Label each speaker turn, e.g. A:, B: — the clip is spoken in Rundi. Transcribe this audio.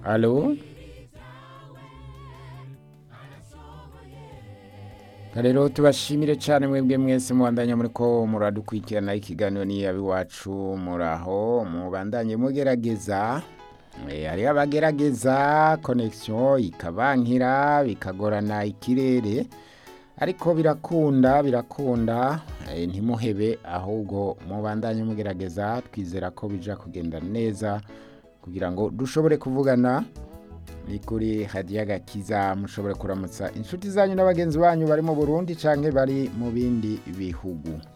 A: Alo? rero tubashimire cyane mwebwe mwese mubandanya muri ko muradukurikirana ikiganiro ni iwacu muraho mubandanye mugerageza hariho abagerageza konegisiyo ikabankira bikagorana ikirere ariko birakunda birakunda ntimuhebe ahubwo mubandanye mugerageza twizera ko bija kugenda neza kugira ngo dushobore kuvugana ni kuri hadiya gakiza mushobore kuramutsa inshuti zanyu n'abagenzi banyu bari mu burundi cyangwa bari mu bindi bihugu